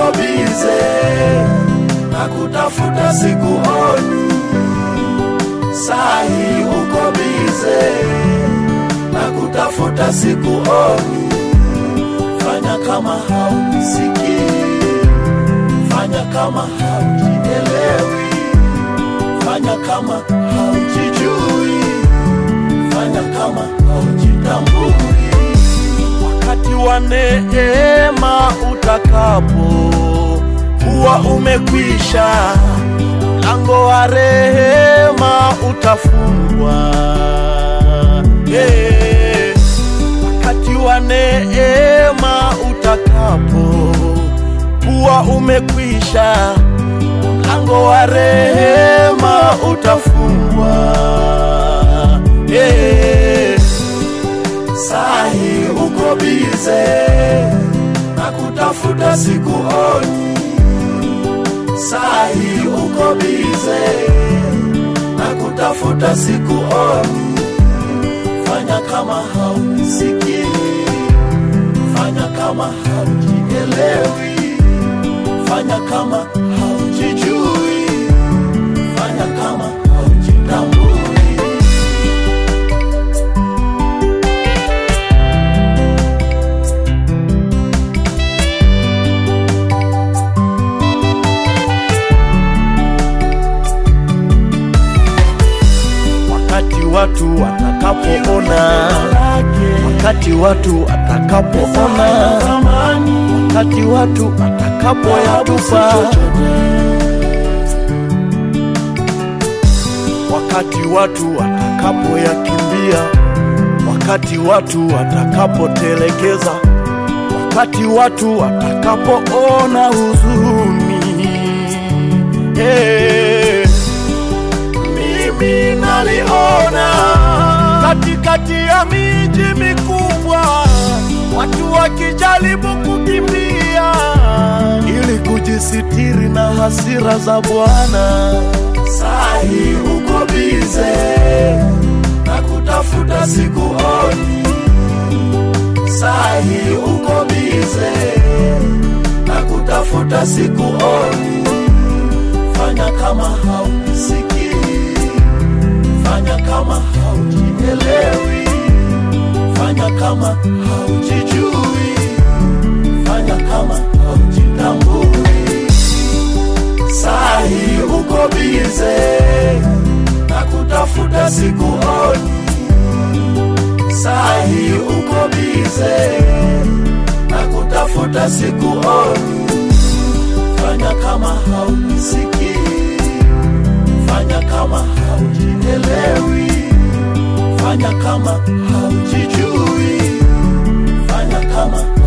uko bize na kutafuta sikuoni, sahi uko bize na kutafuta sikuoni. Fanya kama haunisikii, fanya kama haujielewi, fanya kama haujijui, fanya kama haujitambui. Wakati wa neema utakapo kuwa umekwisha, mlango wa rehema utafungwa. Yeah. Wakati wa neema utakapo kuwa umekwisha, mlango wa rehema utafungwa. Yeah. Sahi uko bize na kutafuta sikuoni, sahi uko bize na kutafuta sikuoni. Fanya kama haunisikii, fanya kama haujielewi, fanya kama haujijui, fanya kama haujitambui. wakati watu watakapoona, wakati watu watakapoona, wakati watu watakapoyatupa, wakati watu watakapoyakimbia, wakati watu watakapotelekeza, wakati watu watakapoona huzuni hey mimi naliona katikati ya miji mikubwa watu wakijaribu kukimbia ili kujisitiri na hasira za Bwana. Sahi uko bize na kutafuta sikuoni, sahi uko bize na kutafuta sikuoni. Fanya kama haunisikii, fanya kama haujielewi, fanya kama haujijui, fanya kama haujitambui. Sahi uko bize na kutafuta sikuoni, sahi uko bize na kutafuta sikuoni. Fanya kama haunisikii, fanya kama haujielewi, fanya kama haujijui, fanya kama